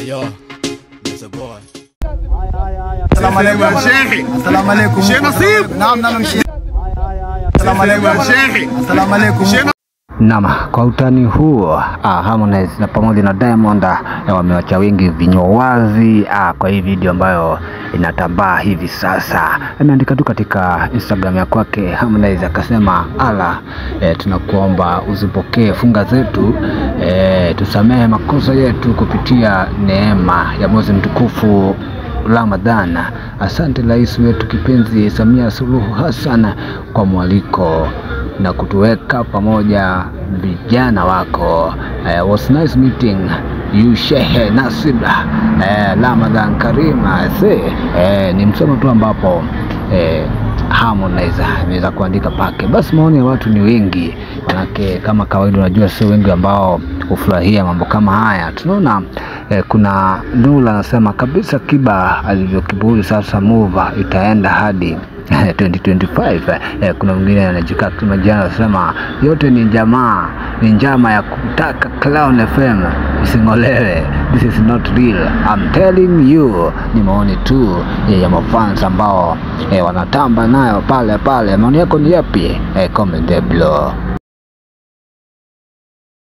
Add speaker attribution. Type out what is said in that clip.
Speaker 1: Yo, that's a boy.
Speaker 2: Assalamu alaikum.
Speaker 3: Sheikh.
Speaker 2: Assalamu alaikum.
Speaker 3: Sheikh Nasib.
Speaker 2: Naam, naam, Sheikh. Assalamu alaikum.
Speaker 3: Sheikh.
Speaker 2: Assalamu alaikum.
Speaker 4: Naam, kwa utani huo ah, Harmonize na pamoja na Diamond ah, wamewacha wengi vinywa wazi ah, kwa hii video ambayo inatambaa hivi sasa. Ameandika tu katika Instagram ya kwake Harmonize akasema, ala eh, tunakuomba uzipokee funga zetu eh, tusamehe makosa yetu kupitia neema ya mwezi mtukufu Ramadhan. Asante rais wetu kipenzi Samia Suluhu Hassan kwa mwaliko na kutuweka pamoja vijana wako. Uh, was nice meeting you Shehe Nasib uh, Ramadhan Karim. Se uh, ni msomo tu ambapo uh, Harmonize ameweza kuandika pake. Basi maoni ya watu ni wengi, manake kama kawaida, unajua sio wengi ambao hufurahia mambo kama haya. Tunaona eh, kuna Nula anasema kabisa Kiba alivyokiburi sasa move itaenda hadi 2025. Eh, kuna mwingine anajikaa kama jana anasema yote ni jamaa, ni njama ya kutaka Clown FM ising'olewe. This is not real. I'm telling you. Ni maoni tu eh, ya mafans ambao eh, wanatamba nayo pale pale. Maoni yako ni yapi? Eh, comment there below.